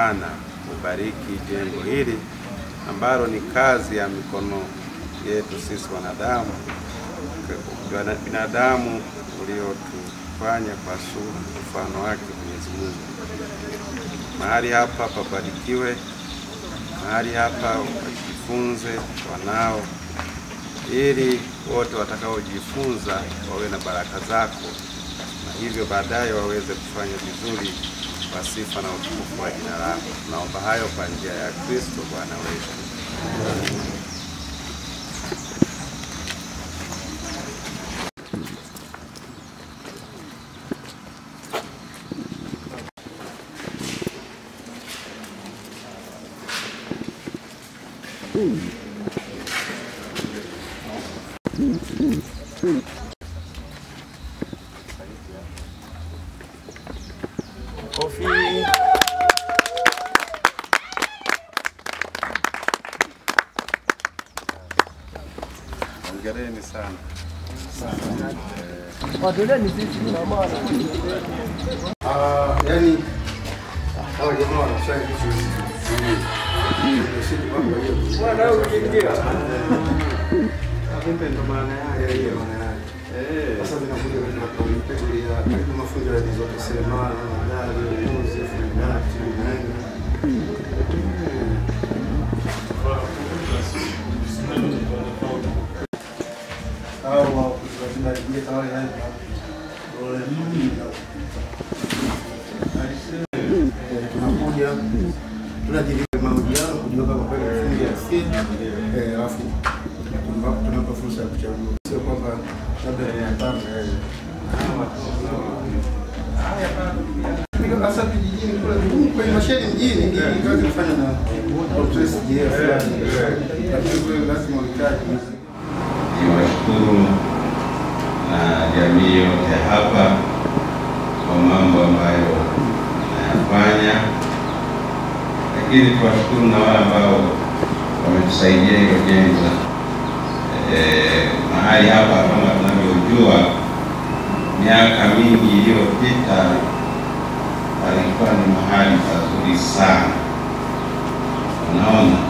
Bwana ubariki jengo hili ambalo ni kazi ya mikono yetu sisi wanadamu, Wana- binadamu uliotufanya kwa sura mfano wake Mwenyezi Mungu. Mahali hapa pabarikiwe, mahali hapa wajifunze wanao, ili wote watakaojifunza wawe na baraka zako, na hivyo baadaye waweze kufanya vizuri kwa sifa na utukufu wa jina lako. Naomba hayo kwa njia ya Kristo Bwana wetu. Kofi. Hongereni sana. Ah, yani hawa jamaa wanafanya vitu vizuri. Sisi mambo hiyo. Bwana wewe ukiingia. Kumbe ndo maana yake hiyo maana yake. Eh. Sasa vinakuja katika kauli petu ya karibu mafunzo ya zote seremala, magari, ununuzi, fumati, nani. Hao wa kuzungumza je hawa yani. Eh, tunakuja tunajadili mahojiano kujiweka kwa kweli mfumo ya sikia eh, alafu tunampa- tunampa fursa ya kuchagua, sio kwamba labda tunapanga eh. Hasa vijijini kule kwenye masheni mjini hii kazi kufanya na Congress JF fulani, lakini kule lazima uhitaji niwashukuru na jamii yote hapa kwa mambo ambayo nayafanya, lakini tuwashukuru na wale ambao wametusaidia hilo jengo. Eh, mahali hapa kama tunavyojua, miaka mingi iliyopita palikuwa ni mahali pazuri sana, unaona.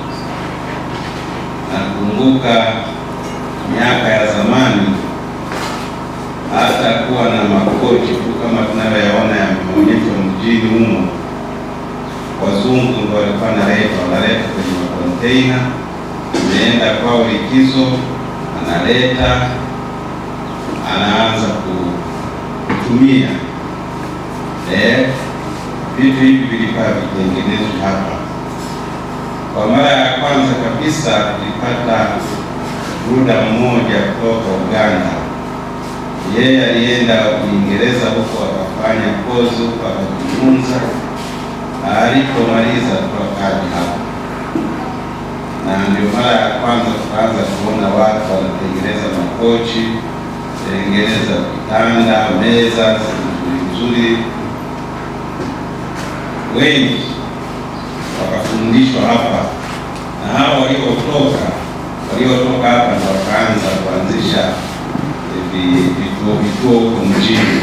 Nakumbuka miaka ya zamani hata kuwa na makochi tu kama tunavyoyaona yameonyeshwa mjini humo, wazungu ndio walikuwa wanaleta wanaleta kwenye makonteina, imeenda kwao likizo, analeta anaanza ku- kutumia. Eh, vitu hivi vilikuwa vitengenezwa hapa. Kwa mara ya kwanza kabisa tulipata Buda mmoja kutoka Uganda. Yeye alienda Uingereza huko akafanya kozi huko akajifunza, alipomaliza tu akaja hapa, na ndio mara ya kwanza tukaanza kuona watu wanatengeneza makochi, tengeneza vitanda, meza nzuri nzuri, wengi wakafundishwa hapa, na hao waliotoka waliotoka hapa ndo wakaanza kuanzisha vi- vituo vituo huko mjini,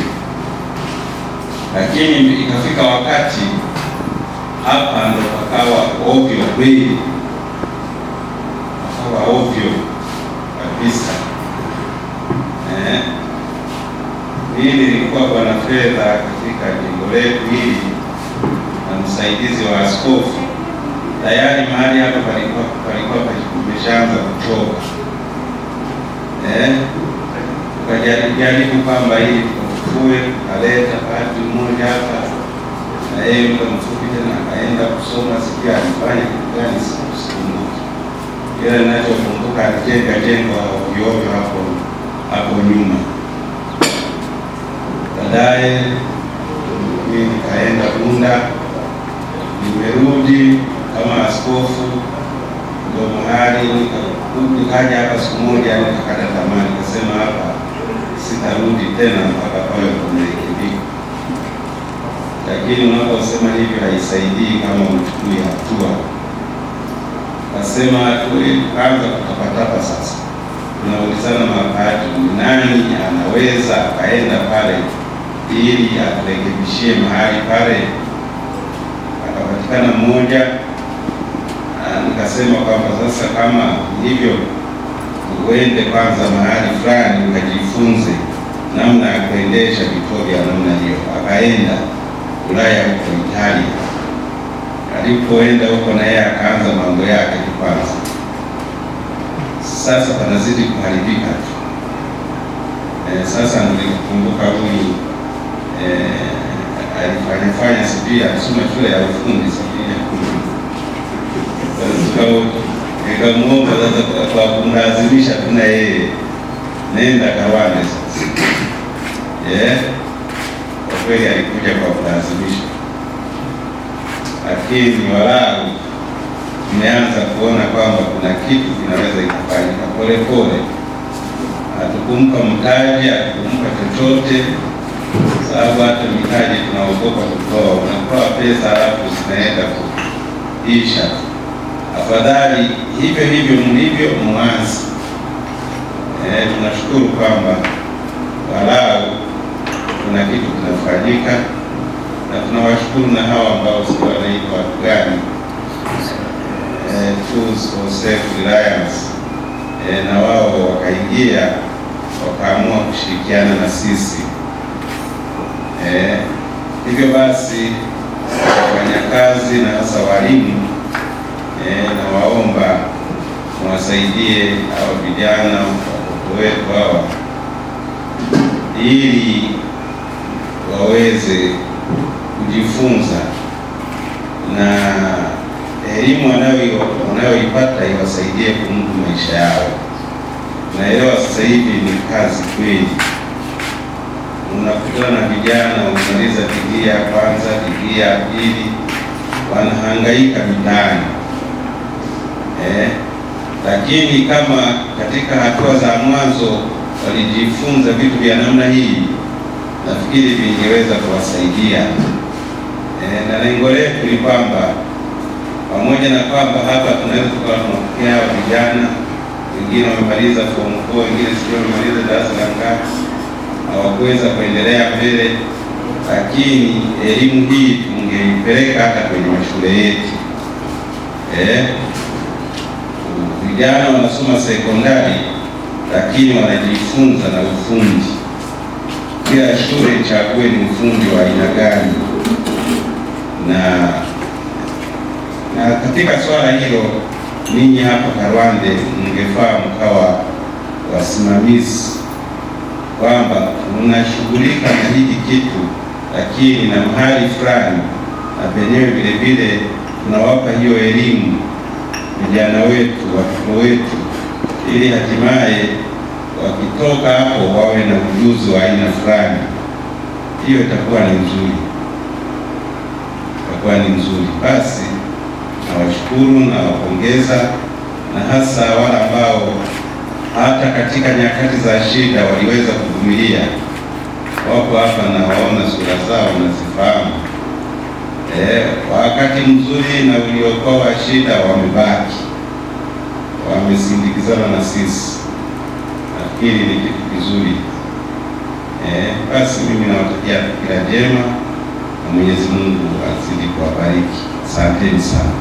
lakini ikafika wakati hapa ndo pakawa ovyo kweli, pakawa ovyo kabisa. Eh, mimi nilikuwa bwana fedha katika jengo letu hili na msaidizi wa askofu tayari mahali hapa palikuwa palikuwa pameshaanza kuchoka. Eh, tukajaribu kwamba ili tukafufue, tukaleta padri mmoja hapa, na yeye muda mfupi tena akaenda kusoma, sijui alifanya kitu gani, siku- sikumbuki. Ila ninachokumbuka alijenga jengo ovyo ovyo hapo hapo nyuma. Baadaye mimi nikaenda Bunda, nimerudi kama askofu ndo mahali nika- nikaja hapa siku moja nikakata tamaa, nikasema hapa sitarudi tena mpaka pawe kumerekebika. Lakini unaposema hivyo haisaidii kama uchukui hatua. Kasema tukaanza kutapatapa sasa, tunaulizana mapadri, ni nani anaweza akaenda pale ili aturekebishie mahali pale. Akapatikana akapatikana mmoja. Ah, Nikasema kwamba sasa kama hivyo, uende kwanza mahali fulani ukajifunze namna ya kuendesha vituo vya namna hiyo. Akaenda Ulaya huko Italia. Alipoenda huko na yeye akaanza mambo yake tu kwanza. Sasa panazidi kuharibika tu. Eh, sasa nilikumbuka huyu eh, alifanya fanya sijui alisoma shule ya ufundi sijui nikamuomba sasa kwa- kwa kumlazimisha tu na yeye nenda kawane sasa. Eh, kwa kweli alikuja kwa kulazimisha, lakini walau tumeanza kuona kwamba kuna kitu kinaweza ikafanyika polepole. Hatukumpa mtaji, hatukumpa chochote, sababu hata mitaji tunaogopa kutoa. Unatoa pesa halafu zinaenda kuisha. Afadhali hivyo hivyo mlivyo mwanzi. Eh, tunashukuru kwamba walau kuna kitu kinafanyika, na tunawashukuru na hawa ambao sio wanaitwa watu gani, eh, Tools for Self Reliance eh, na wao wakaingia wakaamua kushirikiana na sisi eh, hivyo basi wafanyakazi na hasa walimu eh, na waomba mwasaidie hawa vijana watoto wetu hawa ili waweze kujifunza na elimu wanayo- wanayoipata iwasaidie kumudu maisha yao. Naelewa sasa hivi ni kazi kweli, unakutana na vijana wamemaliza digrii ya kwanza, digrii ya pili, wanahangaika mitaani eh, lakini kama katika hatua za mwanzo walijifunza vitu vya namna hii, nafikiri vingeweza kuwasaidia eh, na lengo letu ni kwamba pamoja na kwamba hapa tunaweza tukawa tunapokea hawa vijana wengine wamemaliza form 4 wengine sio wamemaliza darasa la ngapi, hawakuweza kuendelea mbele, lakini elimu hii tungeipeleka hata kwenye mashule yetu eh, vijana wanasoma sekondari lakini wanajifunza na ufundi. Kila shule ichague ni ufundi wa aina gani, na na katika swala hilo ninyi hapa Karwande mngefaa mkawa wasimamizi, kwamba mnashughulika na hiki kitu, lakini na mahali fulani na penyewe vile vile tunawapa hiyo elimu vijana wetu, watoto wetu, ili hatimaye wakitoka hapo wawe na ujuzi wa aina fulani. Hiyo itakuwa ni nzuri, itakuwa ni nzuri. Basi nawashukuru na wapongeza, na hasa wale ambao hata katika nyakati za shida waliweza kuvumilia. Wako hapa na waona sura zao nazifahamu. Eh, wakati mzuri na uliokuwa wa shida wamebaki, wamesindikizana na sisi. Nafikiri ni kitu kizuri. Eh, basi mimi nawatakia kila jema na Mwenyezi Mungu azidi kuwabariki. Asanteni sana.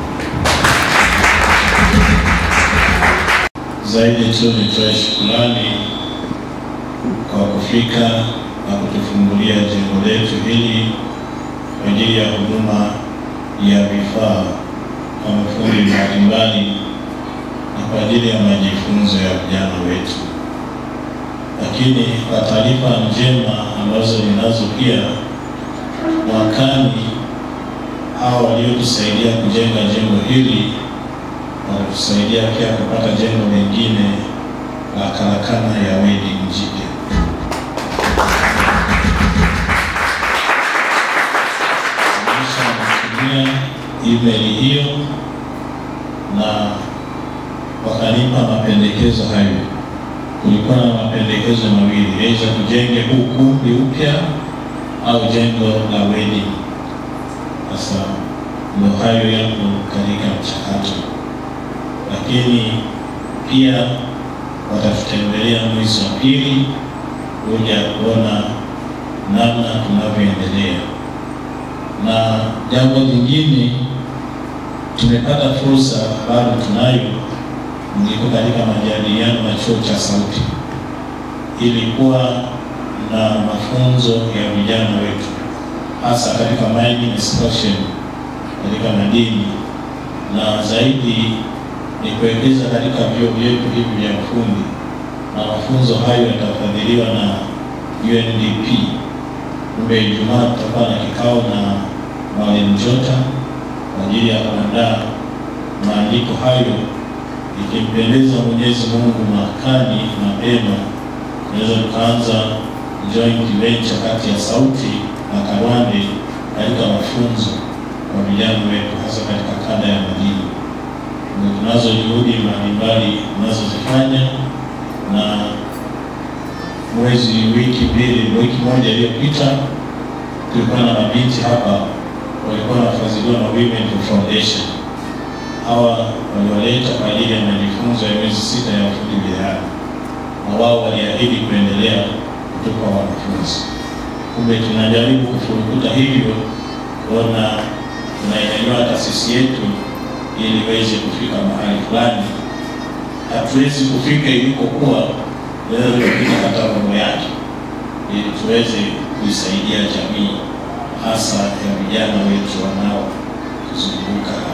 Zaidi tu nitoe shukrani kwa kufika na kutufungulia jengo letu hili kwa ajili ya huduma ya vifaa na mafundi mbalimbali na kwa ajili ya majifunzo ya vijana wetu. Lakini kwa taarifa njema ambazo ninazo pia, mwakani hao waliotusaidia kujenga jengo hili watatusaidia pia kupata jengo lingine la karakana ya welding jipya. Nimeshatumia email hiyo na wakanipa mapendekezo hayo. Kulikuwa na mapendekezo mawili, aidha tujenge huu ukumbi upya au jengo la welding. Sasa ndio hayo yapo katika mchakato lakini pia watatutembelea mwezi wa pili kuja kuona namna tunavyoendelea. Na jambo lingine tumepata fursa, bado tunayo, niko katika majadiliano na chuo cha Sauti ilikuwa na mafunzo ya vijana wetu hasa katika mining exploration, katika madini na zaidi ni kuwekeza katika vyuo vyetu hivi vya ufundi, na mafunzo hayo yatafadhiliwa na UNDP. Kumbe Ijumaa tutakuwa na kikao na Mwalimu Jota kwa ajili ya kuandaa maandiko hayo, ikimpendeza Mwenyezi Mungu mwakani mapema tunaweza tukaanza joint venture kati ya Sauti na Karwande katika mafunzo kwa vijana wetu hasa katika kanda ya madini. Ndio tunazo juhudi mbalimbali tunazozifanya, na mwezi wiki mbili wiki moja iliyopita tulikuwa na mabinti hapa walikuwa wanafadhiliwa na Women for Foundation. Hawa waliwaleta kwa ajili ya majifunzo ya miezi sita ya ufundi cherehani na wao waliahidi kuendelea kutupa wanafunzi. Kumbe tunajaribu kufurukuta hivyo kuona tunainyanyua taasisi yetu ili iweze kufika mahali fulani. Hatuwezi kufika ilikokuwa, tunaweza kufika hata robo yake, ili tuweze kuisaidia jamii, hasa ya vijana wetu wanaotuzunguka